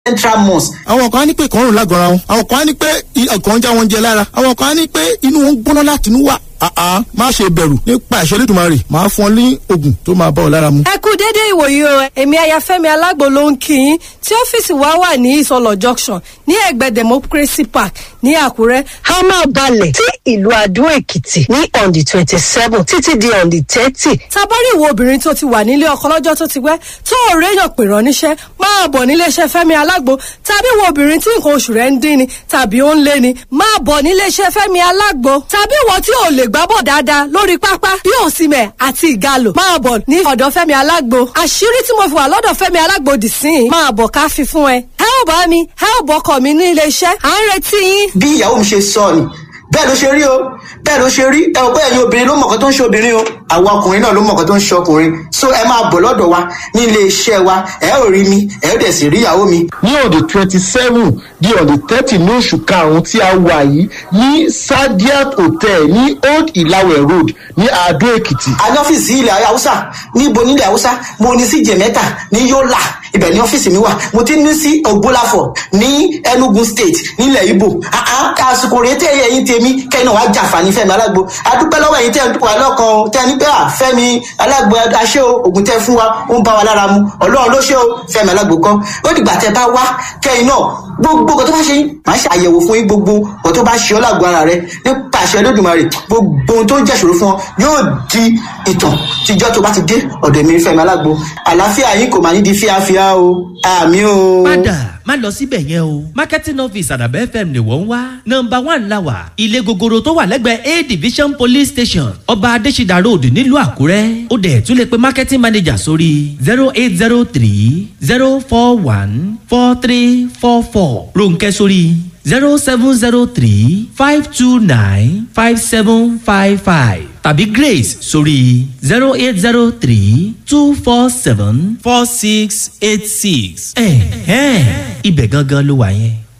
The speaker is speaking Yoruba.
central mosque. àwọn kan á ní pé kàn ń rùn lágọ̀ọ́ra wọn àwọn kan á ní pé ọkàn ń já wọn jẹ lára àwọn kan á ní pé inú wọn ń gbóná láti inú wà àá má ṣe bẹ̀rù nípa ìṣẹ́ lẹ́dùnmarè máa fún ọ ní oògùn tó máa bá ọ lára mu. ẹ kú déédéé ìwòyí o èmi ayafẹ́mi alágbo ló ń kí yín tí ọ́fíìsì wa wà ní ìsọlọ junction ní ẹ̀gbẹ́ democracy park ní àkúrẹ́. a máa balẹ̀ sí ìlú adó èkìtì ní on the twenty seven títí di on the thirty. tabari ìwọ obìnrin tó ti wà nílé ọkọ lọ́jọ́ tó ti pẹ́ tó ò réyàn pè rán níṣẹ́ máa bọ̀ níléeṣẹ́ fẹ́mi alágbo tàbí ìwọ obìnrin tí nǹkan oṣù rẹ̀ ń dín ni tàbí ó ń lé ni máa bọ̀ níléeṣẹ́ fẹ́mi alágbo tàbí ìwọ tí ò lè gbábọ̀ dáadáa lórí pápá bí òsìmẹ̀ àti ìgalò máa bọ̀ ní ọ̀dọ̀ fẹ́mi alágbo àṣírí tí mo fi wà lọ́dọ̀ fẹ́mi alágbo dì sí i máa bọ̀ ká fi fún ẹ ẹ ò bá mi ẹ ò bọ́kọ̀ mi ní iléeṣẹ́ à ń retí yín. bí ìyàwó mi ṣe sọ ni bẹ́ẹ̀ ló ṣe rí o bẹ́ẹ̀ ló ṣe rí ẹ ò bẹ́ẹ̀ yín obìnrin ló mọ̀ọ́kọ́ tó ń ṣe obìnrin o àwa ọkùnrin náà ló mọ̀ọ́kọ́ tó ń ṣe ọkùnrin so ẹ máa bọ̀ lọ́dọ̀ wa ní ilé iṣẹ́ wa ẹ ò rí mi ẹ ò dẹ̀ sì rí ìyàwó mi. ní on the twenty seven di on the thirty ní oṣù karùn-ún tí a wà yìí ní sadiat hotel ní old ìlàwẹ̀ road ní adó èkìtì. a ní ọ́fíìsì ilẹ̀ haúsá níbo nílẹ̀ haúsá mo ní sí jẹ̀mẹ́ta ní yọ́là ibẹ̀ ní ọ́fíìsì mi wà mo ti ní sí ògbólàfọ̀ ní enugu state nílẹ̀ ibo àsìkò rèé tẹ́ ẹ̀yìn tèmi kẹ́yìn náà wàá jàǹfààní fẹ́mi alágbo adúpẹ́ lọ́wọ́ ẹ̀yìn tẹ́ ẹ̀ ń dúpọ̀ alọ́kan o tẹ́ ẹ ní pé à fẹ́mi alágbo aṣẹ́ o ògùn tẹ́ fún wa ó ń bá wa lára mu ọlọ́run ló ṣe o fẹ́mi alágbo kan ó dìgbà tẹ́ bá wá kẹ́yìn náà gbogbo nǹkan tó bá ṣe yín màá ṣe àyẹ̀wò fún yín gbogbo nǹkan tó bá ṣe ọ́ lágbo ara rẹ nípa àṣẹ olódùmarè gbogbo ohun tó ń jẹ́ṣòro fún ọ yóò di ìtàn tíjọ́ tó bá ti dé ọ̀dọ̀ mi fẹ́mi alágbo àlàáfíà yín kò máa ní di fíafíà o àmì o. padà má lọ síbẹ̀ yẹn o marketing office àdàbẹ́ fm ni wọ́n ń wá nọmba one la wà ilé gogoro tó wà lẹ́gbẹ̀ẹ́ a division police station ọba adésídà road nílùú àkúrẹ́ ó dẹ̀ tún lè pe marketing manager sórí zero eight zero three zero four one four three four four ronkẹ́ sórí zero seven zero three five two nine five seven five five tàbí grace sórí zero eight zero three two four seven four six eight six. ẹ̀hẹ́n ibẹ̀ gangan ló wà yẹn.